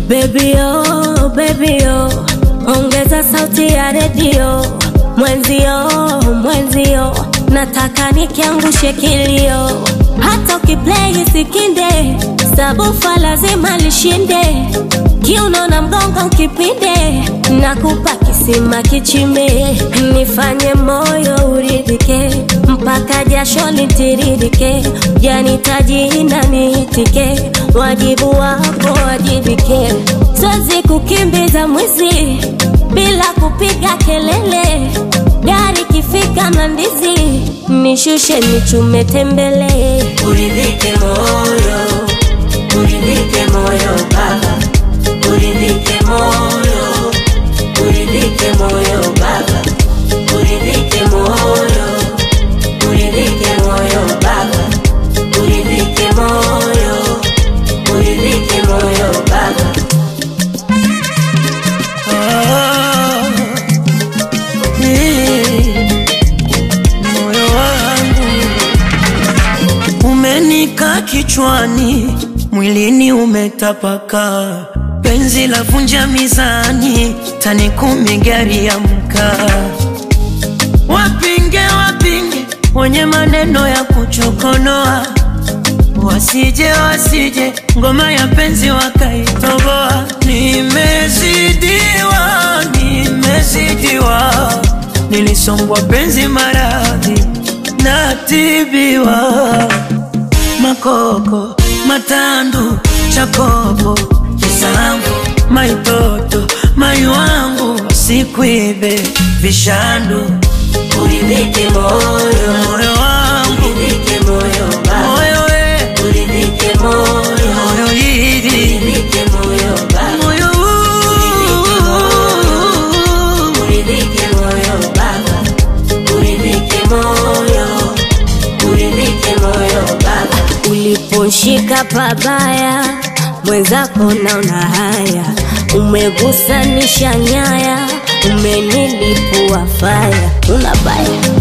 Baby oh, baby oh, ongeza sauti ya redio. Mwenzio, mwenzio, nataka nikiangushe kilio. Hata ukiplay sikinde, sabufa lazima lishinde. Kiuno na mgongo ukipinde, nakupa kisima kichimbe. Nifanye moyo uridhike, mpaka jasho litiririke. Janitaji na niitike, wajibu wako wajibike. Siwezi kukimbiza mwizi bila kupiga kelele. Gari kifika Mlandizi, nishushe nichume tembele. Uridhike moyo, uridhike moyo baba, uridhike moyo, uridhike moyo baba, uridhike moyo, uridhike moyo baba, uridhike moyo, uridhike moyo baba. Ah, eh, moyo wangu umenika kichwani, mwilini umetapaka, penzi la vunja mizani, tani kumi gari ya mkaa. Wapinge wapinge wenye maneno ya kuchokonoa, wasije wasije ngoma ya penzi wakaitoboa. Nimezidiwa, nimezidiwa, nilisongwa penzi maradhi, natibiwa makoko matandu chakopo kisamvu maitoto mai wangu sikwibe vishandu Uridhike moyo, moyo wangu uridhike moyo baba, moyo we uridhike moyo, moyo hili uridhike moyo baba. moyo huu. Uridhike moyo baba, uridhike moyo, uridhike moyo baba. Uliponshika pabaya, mwenzako naona haya, umegusanisha nyaya, umenilipua faya, una baya